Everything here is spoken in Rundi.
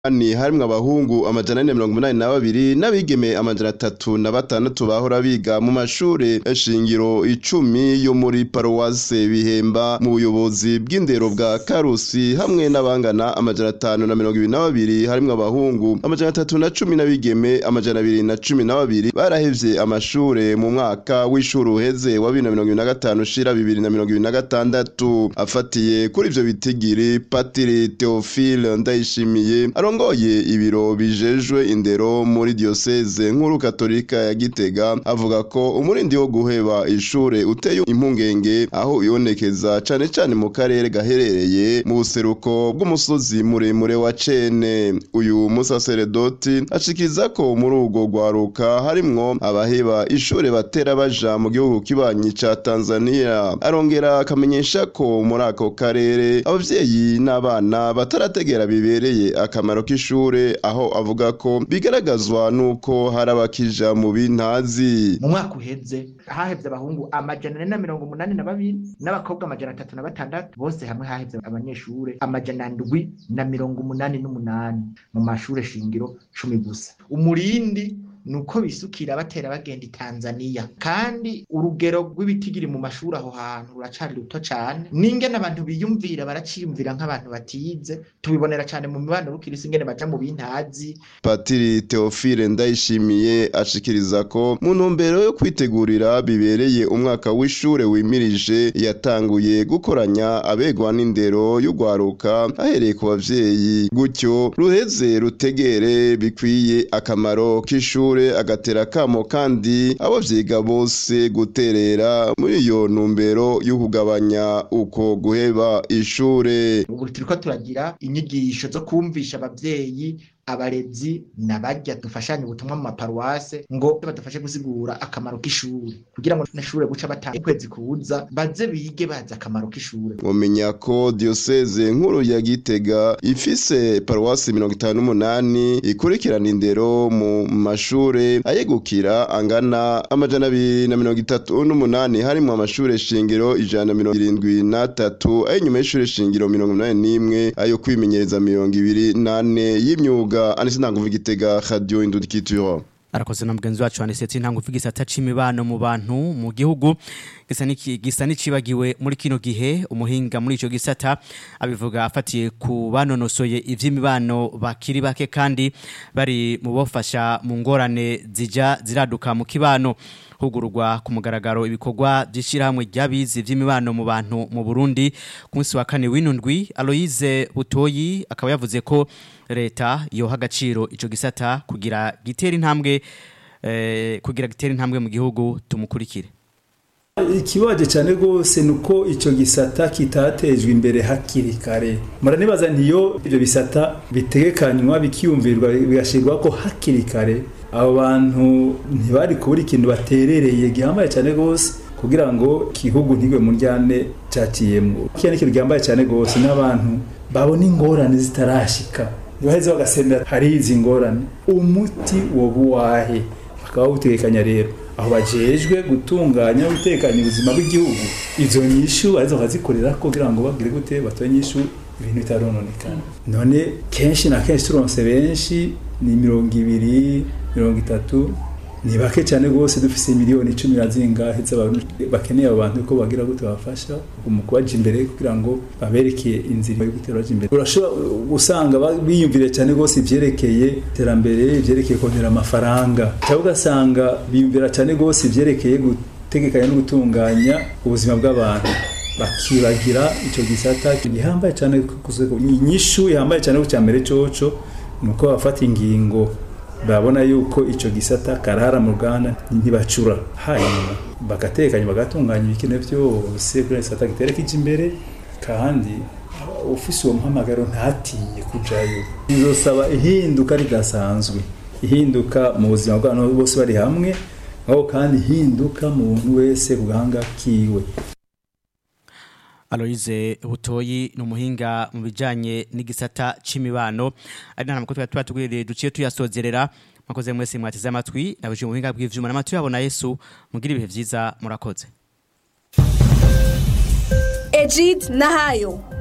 ni harimwo abahungu amajana ane mirongo umunani na babiri n'abigeme amajana atatu na batandatu bahora biga mu mashure shingiro icumi yo muri paruwase bihemba mu buyobozi bw'indero bwa karusi hamwe n'abangana amajana atanu na mirongo ibiri na babiri harimwo abahungu amajana atatu na cumi n'abigeme amajana abiri na cumi na babiri barahevye amashure mu mwaka w'ishuri uheze wa bibiri na mirongo ibiri na gatanu ushira bibiri na mirongo ibiri na gatandatu afatiye kuri ivyo bitigiri patiri teofile ndayishimiye arongoye ibiro bijejwe indero muri diocese nkuru katolika ya Gitega avuga ko umurindi wo guheba ishure uteye impungenge aho ibonekeza cane cane mu karere gaherereye mu buseruko bw'umusozi muremure wa Cene uyu musaseredoti ashikiriza ko muri urwo rwaruka harimwo abaheba ishure batera baja mu gihugu kibanyi ca Tanzania arongera akamenyesha ko muri ako karere abavyeyi n'abana batarategera bibereye akamaro k'ishure aho avuga ko bigaragazwa nuko hari abakija mu bintazi mu mwaka uheze hahevye abahungu amajana ane na mirongo umunani na babiri n'abakobwa amajana atatu na batandatu bose hamwe hahevye abanyeshure amajana ndwi na mirongo umunani n'umunani mu mashure shingiro cumi gusa umurindi nuko bisukira batera bagenda i Tanzania kandi urugero rw'ibitigiri mu mashuri aho hantu ruracari ruto cane n'ingene abantu biyumvira baraciyumvira nk'abantu batize tubibonera cane mu mibano rukirisi ingene baja mu bintazi Patiri Theophile Ndayishimiye ashikiriza ko mu ntumbero yo kwitegurira bibereye umwaka w'ishure wimirije yatanguye gukoranya abegwa n'indero y'ugwaruka ahereye ku bavyeyi gutyo ruheze rutegere bikwiye akamaro k'ishure agatera kamo kandi abo vyiga bose guterera muri iyo ntumbero yo kugabanya uko guheba ishure ubu turiko turagira inyigisho zo kumvisha abavyeyi abarezi nabarya dufashanye ubutumwa mu maparuwase ngo badufashe gusigura akamaro k'ishuri kugira ngo n'ishure guca bataha ukwezi kuza baze bige bazi akamaro k'ishure mumenya ko diocese nkuru ya Gitega ifise paruwasi mirongo itanu n'umunani ikurikirana indero mu mashure ayegukira angana amajana abiri na mirongo itatu n'umunani harimwo amashure shingiro ijana na mirongo irindwi n'atatu ay'inyuma y'ishure shingiro mirongo umunani n'imwe ayo kwimenyereza mirongo ibiri n'ane y'imyuga anise ntanguvu igitega radio indudikituro arakoze na mugenzi wacu anisetse ntanguvu igisata c'imibano mu bantu mu gihugu gisa niki gisa nicibagiwe muri kino gihe umuhinga muri ico gisata abivuga afatiye ku banonosoye ivy'imibano bakiri bake kandi bari mu bofasha mu ngorane zija ziraduka mu kibano hugururwa ku mugaragaro ibikorwa by'ishyirahamwe ry'abizi by'imibano mu bantu mu Burundi ku munsi wa kane w'inundwi Aloise Butoyi akaba yavuze ko leta yoha agaciro ico gisata kugira gitera intambwe eh, kugira gitera intambwe mu gihugu tumukurikire ikibaje cyane rwose ni uko icyo gisata kitatejwe imbere hakiri kare muranibaza ntiyo ibyo bisata bitegekanywa bikiyumvirwa bigashyirwa ko hakiri kare abo bantu ntibari kubura ikintu baterereye gihambaye cyane rwose kugira ngo igihugu ntigwe mu ryane cyakiyemo kiriya ni ikintu gihambaye cyane rwose n'abantu babona ingorane zitarashika ntibaheze bagasemera hari izi ngorane umuti woba uwahe bakaba bawutegekanya rero aho bajejwe gutunganya gutekanya ubuzima bw'igihugu izo nyishu arizo bakazikorera kugira ngo bagire gute batoye nyishu ibintu bitarononekana none kenshi na kenshi turonse benshi ni mirongo ibiri mirongo itatu ni bake cyane rwose dufise miliyoni icumi na zingahe bakeneye abo bantu ko bagira gute babafasha mu kubaja imbere kugira ngo baberekeye inzira yo gutera baja imbere urashobora gusanga biyumvire cyane rwose ivyerekeye iterambere ivyerekeye kongera amafaranga cyangwa ugasanga biyumvira cyane rwose ivyerekeye gutegekanya no gutunganya ubuzima bw'abantu bakibagira ico gisata gihambaye cyane inyishu ihambaye cyane ku cyambere coco ni uko bafata ingingo babona yuko icyo gisata karara mu ruganda ntibacura hanyuma bagatekanya bagatunganya ibikenewe byose kuri gisata gitera kijya imbere kandi ufise uwo muhamagaro ntatinye kujayo bizosaba ihinduka ridasanzwe ihinduka mu buzima bw'abantu bose bari hamwe aho kandi ihinduka mu muntu wese ku gahanga kiwe Aloise Butoyi ni umuhinga mu bijanye n'igisata c'imibano ari nta makuru tuba tugwiriye duciye tuyasozerera mwakoze mwese mwateze amatwi nabuje mu buhinga bw'ivyuma n'amatwi yabona Yesu mugira ibihe vyiza murakoze Ejid Nahayo